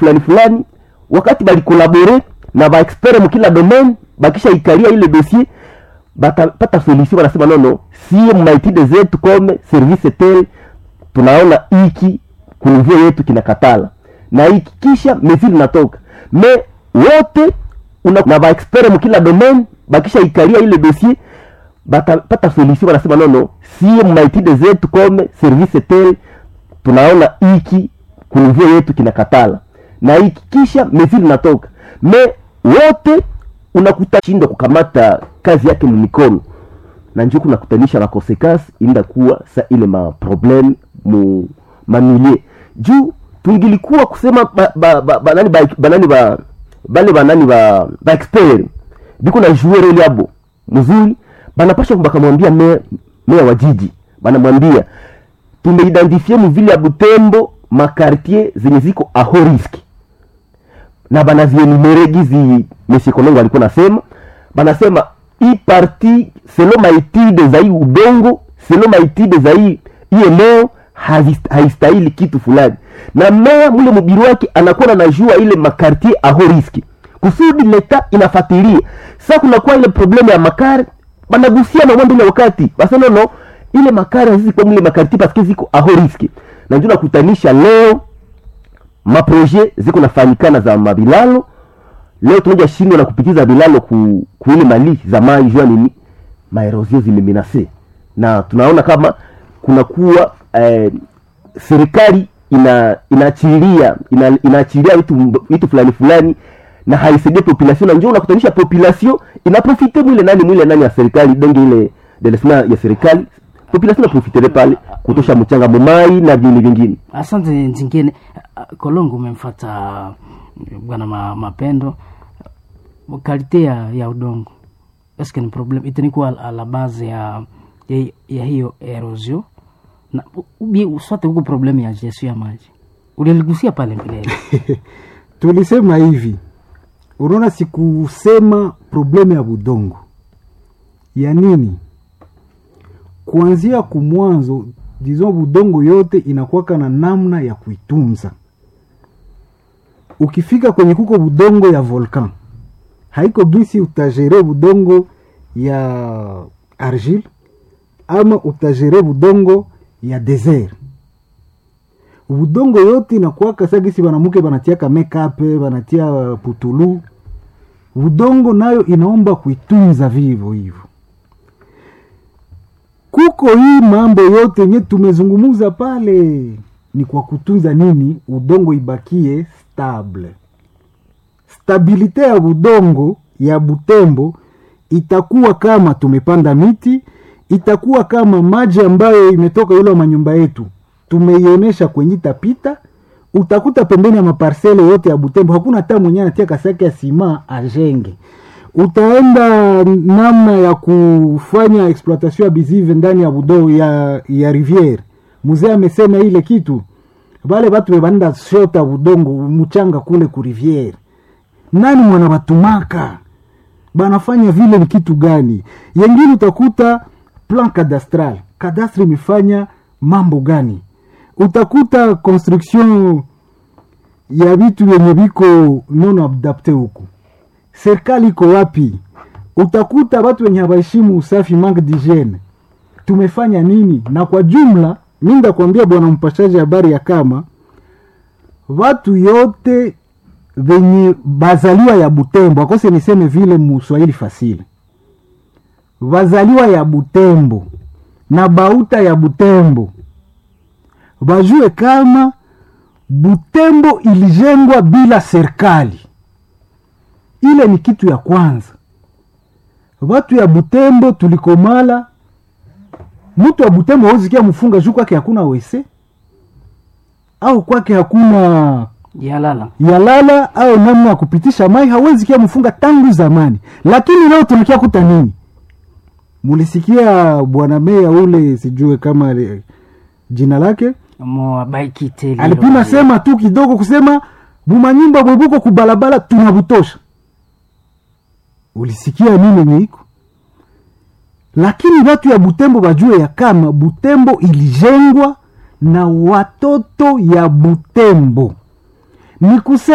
fulani fulani wakati balikolabore na baexpert mukila domaine bakisha ikalia ile dossier batapata solution wanasema nono sie maitide zetu kome service tel tunaona hiki kunivyo yetu kinakatala na hiki kisha mesili natoka me wote una, na baexpert mukila domaine bakisha ikalia ile dossier batapata solution wanasema nono sie maitide zetu kome service tel tunaona hiki kunivyo yetu kinakatala na hiki kisha mesili natoka me wote unakuta shindwa kukamata kazi yake mumikono na njo kunakutanisha makonsekansi inda kuwa sa ile maprobleme mu mamilie juu tungilikuwa kusema ba, ba, ba, banani ba, banani ba, bale banani ba, ba expert biko na jouer ile abo mzuri banapasha bakamwambia meya meya wa jiji banamwambia tumeidentifie muvile ya Butembo makartier zenye ziko aho riski na banazienumere gizi Monsieur Kolongo alikuwa nasema, banasema hii parti selo maitide za hii udongo selo maitide za hii hii eneo haistahili kitu fulani, na meya mule mubiri wake anakuwa na najua ile makartier aho riski kusudi leta inafatilia. Sasa kunakuwa ile probleme ya makari banagusia na mwendo ile wakati basa no ile makari hazizi kwa mule makartier paske ziko aho riski, na ndio nakutanisha leo maproje ziko nafanyikana za mabilalo leo tunaja shindwa na kupitiza bilalo ku, ku ile mali za mai jua nini maerosio zimeminase na tunaona kama kunakuwa eh, serikali ina inaachilia ina, inaachilia vitu vitu fulani fulani na haisaidie population na njoo unakutanisha population inaprofite mwile nani mwile nani ya serikali donge ile delesma ya serikali population inaprofitere pale kutosha mchanga mumai na vingine vingine asante zingine kolongo umemfata bwana ma, mapendo kalite ya, ya udongo eske ni problem itanikuwa a la base ya, ya, ya hiyo erosio na ubi sote huko problem ya gestion ya maji uliligusia pale mbeleni tulisema hivi unaona sikusema problemu ya budongo ya nini kuanzia kumwanzo dizo budongo yote inakuwaka na namna ya kuitunza ukifika kwenye kuko budongo ya volcan haiko gisi utagere budongo ya argile ama utagere budongo ya desert budongo yote inakuwaka sa gisi banamuke banatiaka mekape banatia putulu budongo nayo inaomba kuitunza vivo hivyo kuko hii mambo yote yenye tumezungumuza pale ni kwa kutunza nini udongo ibakie stable stabilite ya udongo ya butembo itakuwa kama tumepanda miti itakuwa kama maji ambayo imetoka yule wa manyumba yetu tumeionyesha kwenye tapita utakuta pembeni ya maparsele yote ya butembo hakuna hata mwenyewe anatia kasaki ya sima ajenge utaenda namna ya kufanya exploitation ya bizive ndani ya budo ya, ya riviere mzee amesema ile kitu vale vatu vevanenda shota budongo mchanga kule ku riviere nani mwana batumaka banafanya vile ni kitu gani yengine utakuta plan cadastral kadastre imefanya mambo gani utakuta construction ya vitu vyenye viko non adapte huku serikali iko wapi utakuta watu wenye hawaheshimu usafi manque d'hygiene tumefanya nini na kwa jumla mi ndakwambia bwana mpashaji habari ya kama watu yote venye bazaliwa ya butembo akose niseme vile muswahili fasili bazaliwa ya butembo na bauta ya butembo bajue kama butembo ilijengwa bila serikali ile ni kitu ya kwanza watu ya butembo tulikomala mtu wa butembo auzikia mfunga juu kwake hakuna wese au kwake hakuna yalala yalala au namna ya kupitisha mai hawezi kia mfunga tangu zamani lakini leo tulikia kuta nini mulisikia bwana meya ule sijue kama li- jina lake moabaikiteli alipima sema tu kidogo kusema bumanyumba bwebuko kubalabala tunabutosha ulisikia nini nyeiko lakini watu ya butembo bajue ya kama butembo ilijengwa na watoto ya butembo ni kusema